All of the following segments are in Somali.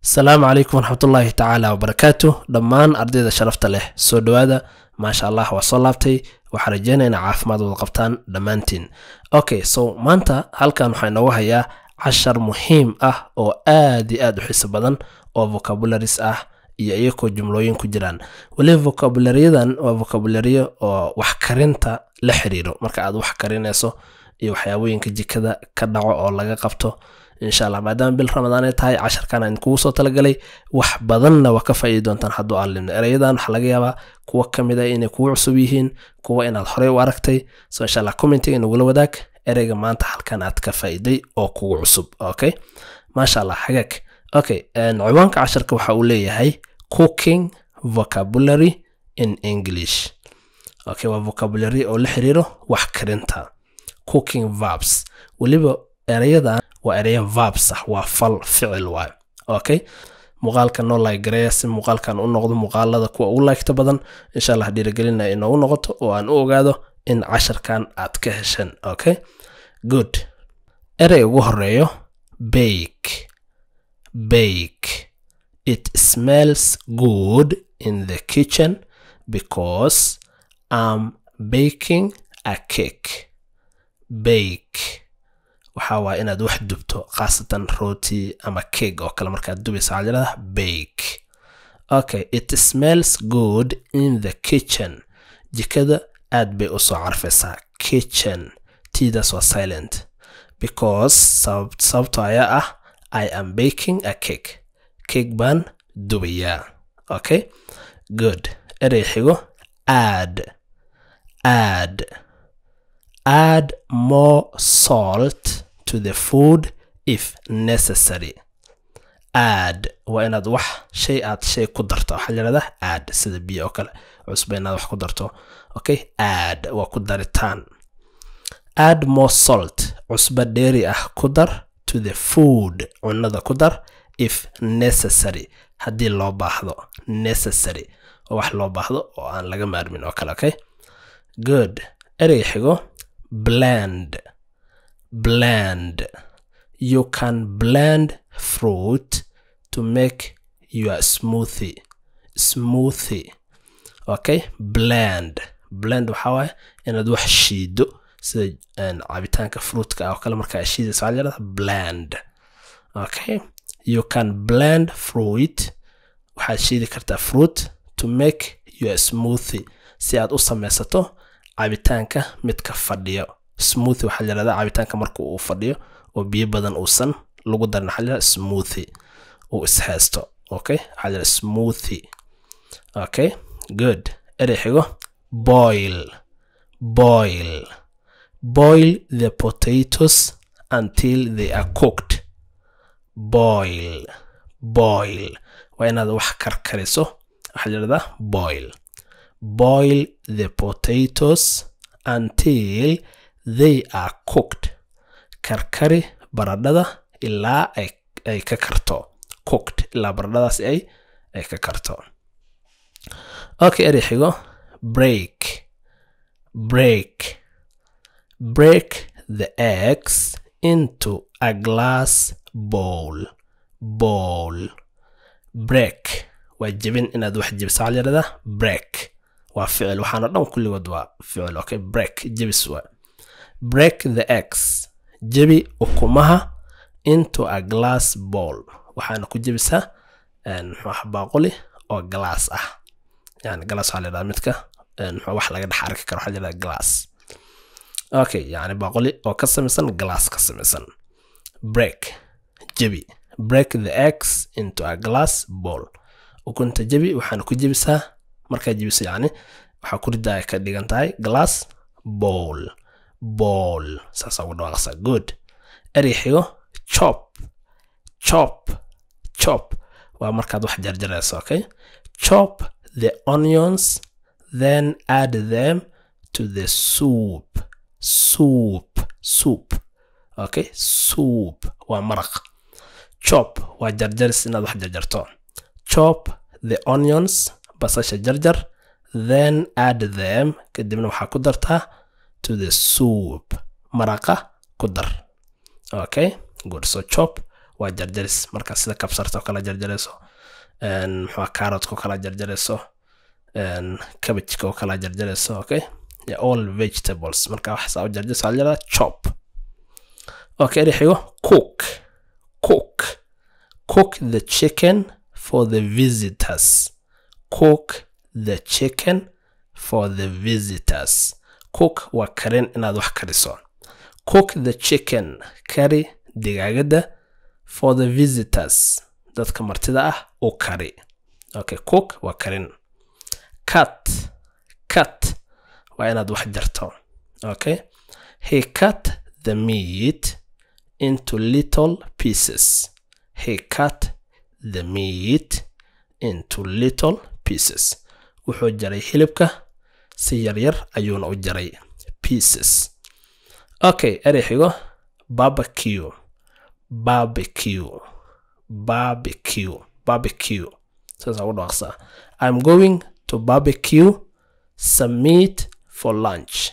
asalaamu calaykum waraxmatullaahi tacaala wabarakaatu dhammaan ardayda sharafta leh soo dhowaada maasha allah waa soo laabtay waxaa rajeynaya ina caafimaad wada qabtaan dhammaantiin okay so maanta halkan waxaa inoogu hayaa cashar muhiim ah oo aad iyo aad u xiiso badan oo vocabularies ah iyo iyakoo jumlooyin ku jiraan weliba vocabulariyadan waa vocabulariyo oo wax karinta la xiriiro marka aad wax karinayso iyo waxyaabooyinka jikada ka dhaco oo laga qabto insha allah maadaama bil ramadaan ay tahay casharkan aan kugu soo talagalay wax badanna waa ka faa'iidi doontaan hadduu aan limno erayadan waxaa laga yaabaa kuwa ka mid a inay kugu cusub yihiin kuwa inaad horey u aragtay so insha allah commentiga inagula wadaag ereyga maanta halkan aad ka faa'iiday oo kugu cusub okay maasha allah hagaag okay ciwaanka casharka waxa uu leeyahay cooking vocabulary in english okay waa vocabulary oo la xiriiro wax karinta cooking verbs weliba erayadan waa ereya verbs ah waa fal ficil waayo okay muuqaalka noo laagareeya si muuqaalkan u noqdo muuqaalada kuwa ugu laygta badan insha allah dhiirigelinaya inoogu noqoto oo aan u ogaado in casharkan aad ka hesheen okay good erey ugu horeeyo bake bake it smells good in the kitchen because i'm baking a cake bake waxaa waa inaad wax dubto khaasatan rooti ama cake oo kale markaad dubaysa waxaa layidhahdaa bake okay it smells good in the kitchen jikada aad bay u soo carfaysaa kitchen tiidaas waa silent because sababto ayaa ah i am baking a cake cake baan dubayaa okay good erey xigo add add add more salt to the food if necessary add waa inaad wax shay aad shay ku darto waxaa layihahdaa add sida biyo oo kale cusba inaad wax ku darto okay add waa ku daritaan add more salt cusba dheeri ah ku dar to the food cunada ku dar if necessary haddii loo baahdo necessary oo wax loo baahdo oo aan laga maarmin oo kale okay good erey xigo blend blend you can blend fruit to make your smoothie smoothie okay blend blend waxaa waaye inaad wax shiido sida cabitaanka fruitka ah oo kale markaa shiidaysa waxaa layihahdaa blend okay you can blend fruit waxaad shiidi kartaa fruit to make your smoothie si aad u samaysato cabitaanka midka fadhiyo smoothie waxaa layihahdaa cabitaanka marka uu fadhiyo oo biyo badan uusan lagu darin waxaa layihahdaa smoothie uu ishaysto okay waxaa layihahdaa smoothie okay good erey xigo boil boil boil the potatoes until they are cooked boil boil waa inaad wax karkariso waxaa layihahdaa boil boil the potatoes until they are cooked karkari baradhada ilaa ay ka karto cooked ilaa baradhadaas ay ay ka karto okay erey xigo break break break the eggs into a glass bowl bowl break waa jebin inaad wax jebiso waxaa layihahdaa break waa ficil waxaana dhan kulligood waa ficil okay break jebis waa break the eggs jebi ukumaha into a glass bowl waxaana ku jebisaa muxuu baaquli oo glass ah yani glass waxaa layidhahdaa midka muxuu wax laga dhex arki karo waxaa layidhahdaa glass okay yani baaquli oo ka samaysan glass ka samaysan break jebi break the eggs into a glass bowl ukunta jebi waxaana ku jebisaa markaa jebiso yani waxaa ku ridaa ka dhigan tahay glass bowl bowl saasaa ugu dhawaaqsaa good erey xigo chop chop chop waa markaad wax jarjarayso okay chop the onions then add them to the soup soup soup okay soup waa maraq chop waa jarjaris inaad wax jarjarto chop the onions basasha jarjar then add them kadibna waxaa ku dartaa to the soup maraqa ku dar okay good so chop waa jarjaris marka sida kabsarta oo kala jarjarayso muxua carrotka oo kala jarjarayso cabbageka oo kala jarjarayso okay yeah, all vegetables marka waxaas u jarjarayso waxaa la chop okay eri xigo cook cook cook the chicken for the visitors cook the chicken for the visitors cook waa karin inaad wax kariso cook the chicken kari digaagada for the visitors dadka martida ah u kari okay cook waa karin cut cut waa inaad wax jarto okay he cut the meat into little pieces he cut the meat into little pieces wuxuu jaray hilibka si yaryar ayuuna u jaray pieces okay eri xigo barbecue barbecue barbecue barbecue saasa ugu dhawaaqsaa i'm going to barbecue some meat for lunch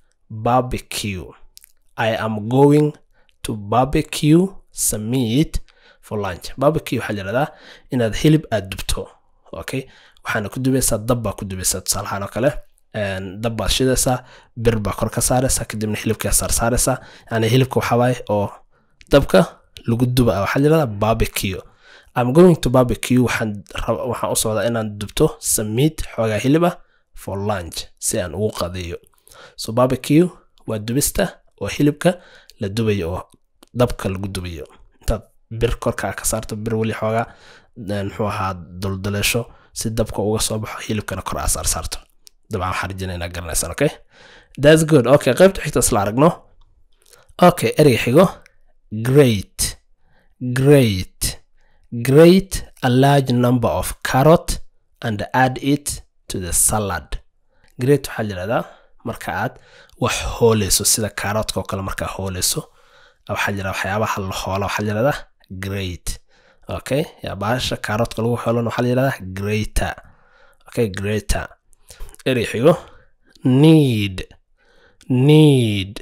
barbecue i am going to barbecue some meat for lunch barbecue waxaa yidhahdaa inaad hilib aad dubto okay waxaana ku dubaysaa dab baa ku dubaysaa tusaalahaan oo kale dab baad shidaysaa bir baa kor ka saaraysaa kadibna hilibkaa saarsaaraysaa yani hilibka waxawaaye oo dabka lagu duba waxaa yidhahdaa barbecue I'm going to barbecue waxaan waxaan u socdaa inaan dubto samiid xoogaa hilib ah for lunch si aan ugu qadeeyo so barbecue waa dubista oo hilibka la dubayo oo dabka lagu dubayo intaad bir korkaa ka saarto bir weli xoogaa muxuu ahaa duldaleesho si dabka uga soo baxo hilibkana kor aa saar saarto dabcan waxaan rajinaa inaad garanaysaan okay that's good okay qaybta xigta isla aragno okay ereyga xigo great great grate a large number of carrot and add it to the salad grate waxaa yidhahdaa marka aad wax hooleyso sida kaaroodka oo kale markaa hooleyso waxaa jira waxyaabaha la hoola waxaa yidhahdaa great okay ya baasha kaaroodka lagu hoolana waxaa yidhahdaa greater okay greater eri xigo need need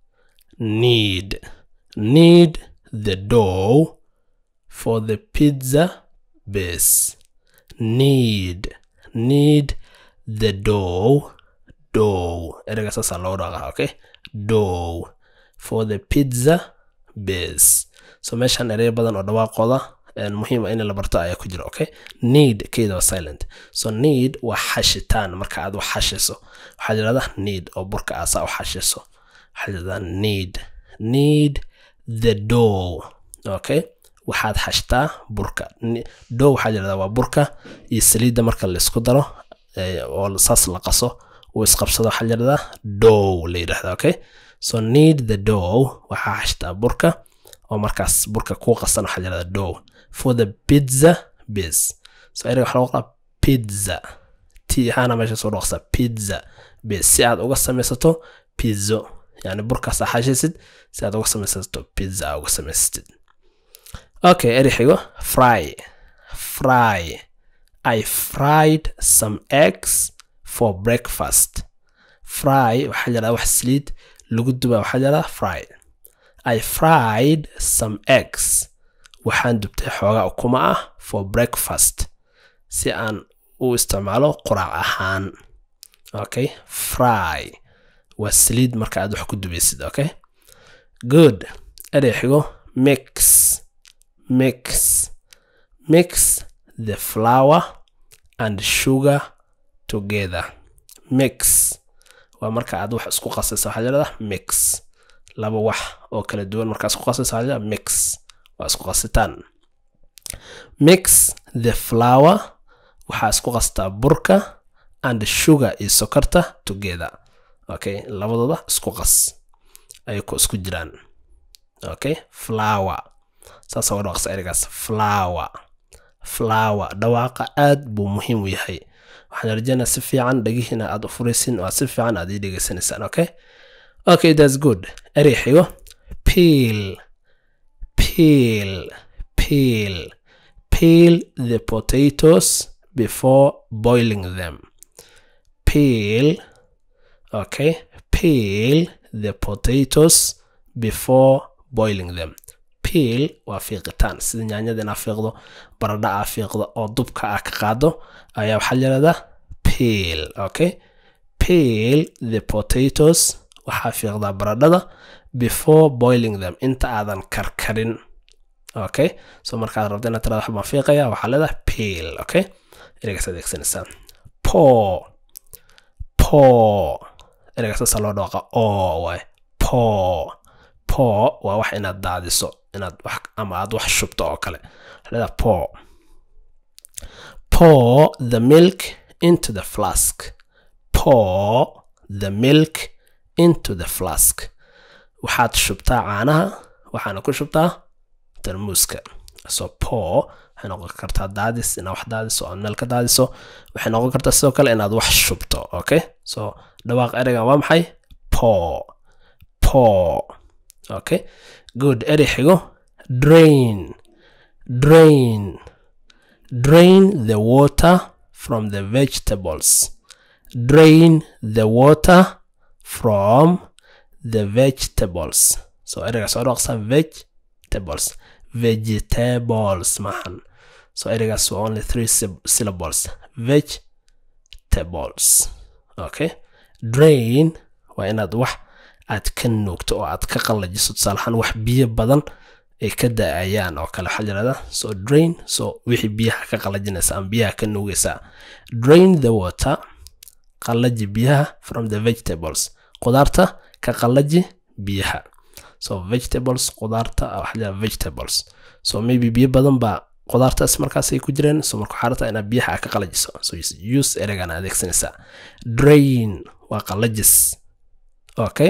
need need the dough for the pizza base need need the dough dough ereyga saasaa loo dhaqaa okay dough for the pizza base so meeshan erey badan oo dhawaaqooda muhiima in la barto ayaa ku jira okay need keeda waa silent so need waa xashitaan marka aad wax xashayso waxaa yidhahdaa need oo burka aasaa u xashayso waxaa yidhahdaa need need the dough okay waxaad xashtaa burka dow waxaa yidhahdaa waa burka iyo saliidda marka la isku daro oo saas la qaso uu isqabsado waxaa yidhahdaa dow la yidhahdaa okay so need the dow waxaa xashtaa burka oo markaas burka kuu qasan waxaa yidhahdaa dow for the pizza base so ereyga waxaa lagu qoraa pizza t ahaana meesha soo dhaqsa pizza base si aad uga samaysato pizzo yani burkaasaa xashaysid si aad uga samaysato pizza aa uga samaysatid okay eri xigo fry fry i fried some eggs for breakfast fry waxaa yidhahdaa wax saliid lagu dubaa waxaa yidhahdaa fry i fried some eggs waxaan dubtay xoogaa ukuma ah for breakfast si aan u isticmaalo quraac ahaan okay fry waa saliid marka aad wax ku dubaysid okay good erey xigo mix mix mix the flour and sugar together mix waa marka aad wax isku qasaysa waxaa yidhahdaa mix laba wax oo kala duwan markaa isku qasaysa waxaa yidhahdaa mix waa isku qasitaan mix the flour waxaa isku qastaa burka and sugar iyo sokorta together okay labadooda isku qas ay ku isku jiraan okay flour saasa waa dhawaqsa erigaas flower flower dhawaaqa aad buu muhiim u yahay waxaan rajeynaa si fiican dhagihiina aad u furaysin oo aad si fiican aad ii dhegaysanaysaan okay okay that's good eri xigo peel peel peel peel the potatoes before boiling them peel okay peel the potatoes before boiling them peel waa fiiqitaan sida nyaanyada inaa fiiqdo baradha aa fiiqdo oo dubka aa ka qaado ayaa waxaa layirahdaa peel okay peel the potatoes waxaa fiiqdaa baradhada before boiling them inta aadan karkarin okay so markaad rabto inaad tirada waxbaan fiiqaya waxaa leedahay peel okay ereygaas adeegsanaysaa po po ereyga saasa loo dhooqa oo waay po po waa wax inaad daadiso inaad wax ama aad wax shubto oo kale leedaha po pour the milk into the flask pour the milk into the flask waxaad shubtaa caanaha waxaana ku shubtaa tarmuuska so pour waxay noqon kartaa daadis inaad wax daadiso aad meel ka daadiso waxay noqon kartaa sidoo kale inaad wax shubto okay so dhawaaq ereygan waa maxay pour pour okay good erey xigo drain drain drain the water from the vegetables drain the water from the vegetables so ereyga soo dhaqsa vegetables vegetables maahan so ereygaas waa only three syllables vegetables okay drain waa inaad wax aad ka nuugto oo aad ka qallajiso tusaalahaan wax biyo badan ay ka da-ayaan oo kale waxaa yirahdaa so drain so wixii biyaha ka qallajinaysa ama biyaha ka nuugaysaa drain the water qallaji biyaha from the vegetables qudaarta ka qallaji biyaha so vegetables qudaarta waxaa yirahdaa vegetables so maybe biyo badan baa qudaartaas markaas ay ku jireen so marka waxaa rabtaa inaad biyaha ka qallajiso so use ereygan adeegsanaysaa drain waa qallajis okay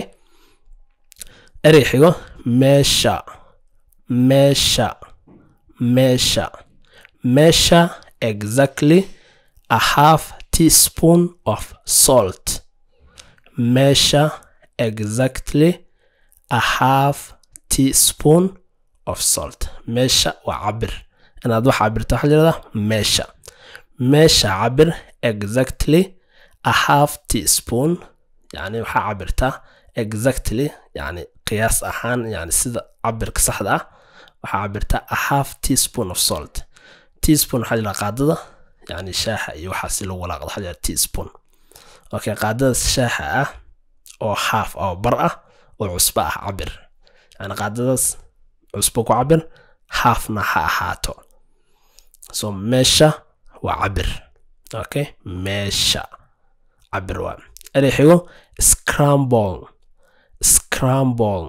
erey xigo meesha measure measure measure exactly a half teaspoon of salt measure exactly a half teaspoon of salt meesha waa cabir inaad wax cabirta waxaa yirahdaa meesha meesha cabir exactly a half teaspoon yani waxaa cabirtaa exactly yani qiyaas ahaan yani sida cabirka saxda ah waxaa cabirtaa a half teaspoon of salt teaspoon waxaa jira qaadada yani shaaxa iyo waxaa si lagu walaaqdo waxaa jira teaspoon okay qaadada shaaxa ah oo half oo bar ah oo cusbo ah cabir yani qaadadaas cusbo ku cabir halfna ha ahaato so meesha waa cabir okay meesha cabir waa erey xigo scramble scramble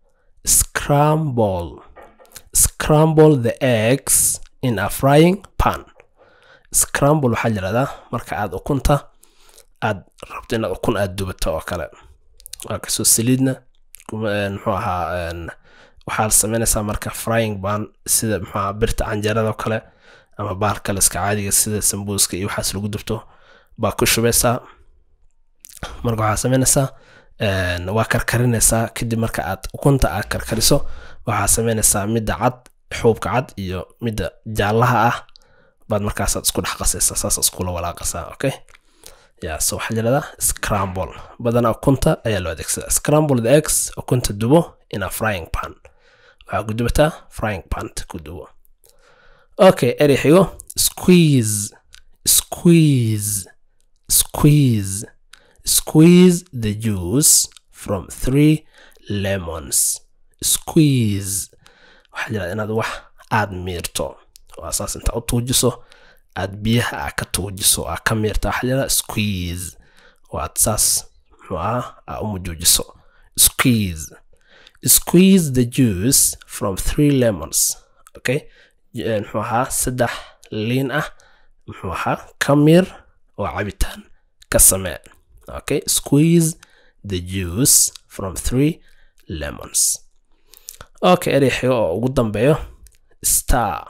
scramble scramble the eggs in a frying pan scramble waxaa yirahdaa marka aad ukunta aad rabto inaad ukun aad dubato oo kale waa kasoo saliidna muxuu ahaa waxaad sameynaysaa marka frying pan sida muxuu ahaa birta canjeerada oo kale ama baal kale iska caadiga sida sambuuska iyo waxaas lagu dubto baa ku shubaysaa marka waxaad sameynaysaa waa karkarinaysaa kadib marka aad ukunta aad karkariso waxaa sameynaysaa midda cad xuubka cad iyo midda jaallaha ah baad markaasaad isku dhex qasaysaa saas iskula walaaqasaa okay ya so waxaa yirahdaa scramble badanaa ukunta ayaa loo adeegsadaa scramble the eggs ukunta dubo in a frying pan waxaa ku dubataa frying pan ku dubo okay erey xigo squeeze squeeze squeeze squeeze the juice from three lemons squeeze waxaa jira inaad wax aad miirto waa saas inta u tuujiso aad biyaha aa ka tuujiso aa ka miirta waxaa jira squeeze waad saas muxuu ahaa aa u mujuujiso squeeze squeeze the juice from three lemons okay muxuu ahaa saddex liin ah muxuu ahaa ka miir oo cabitaan ka samee okay squeeze the juice from three lemons okay erey xigo oo ugu dambeeyo star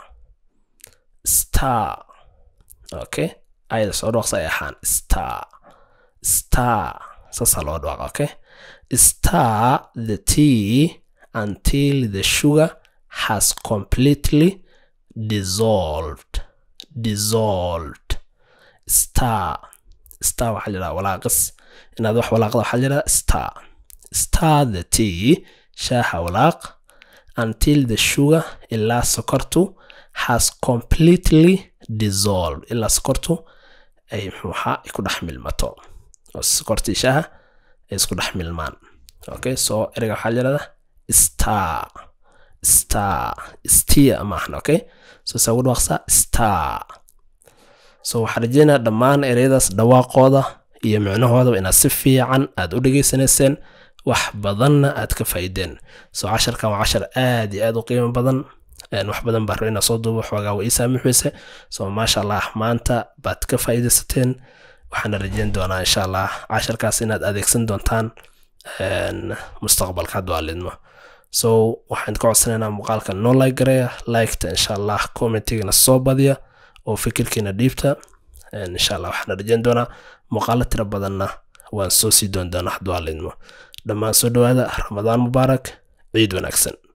star okay ayada soo dhooqsa ay ahaan star star saasaa loo dhawaaqa okay star the tea until the sugar has completely dissolved dissolved star star waxaa jiraa walaaqis inaad wax walaaqda waxaa jiraa star star the tea shaaha walaaq until the sugar ilaa sokortu has completely dissolved ilaa sokortu ay muxuuha ay ku dhex milmato oo sokortii shaaha ay isku dhex milmaan okay so ereyga waxaa yirahdaa star star stia maahan okay so saa ugu dhawaaqsaa star so waxaan rajeynaa dhammaan ereyadaas dhawaaqooda iyo micnahoodaba inaad si fiican aad u dhegaysanayseen wax badanna aad ka faa'iideen so casharkan waa cashar aad iyo aad u qiimo badan wax badan baa rabay inaa soo duubo xoogaa waa ii saamixayse so maasha allah maanta baad ka faa'iidaysateen waxaana rajeyn doonaa insha allah casharkaas inaad adeegsan doontaan mustaqbalka hadda waa lidmo so waxaan ka codsanaynaa muuqaalka noo like gareeya liketa insha allah commentigana soo badiya oo fikirkiina dhiibta insha allah waxaana rajeyn doonaa muuqaalo tiro badanna waan soo sii doon doonaa hadda waa lidmo dhammaan soo dhawaada ramadaan mubaarak ciid wanaagsan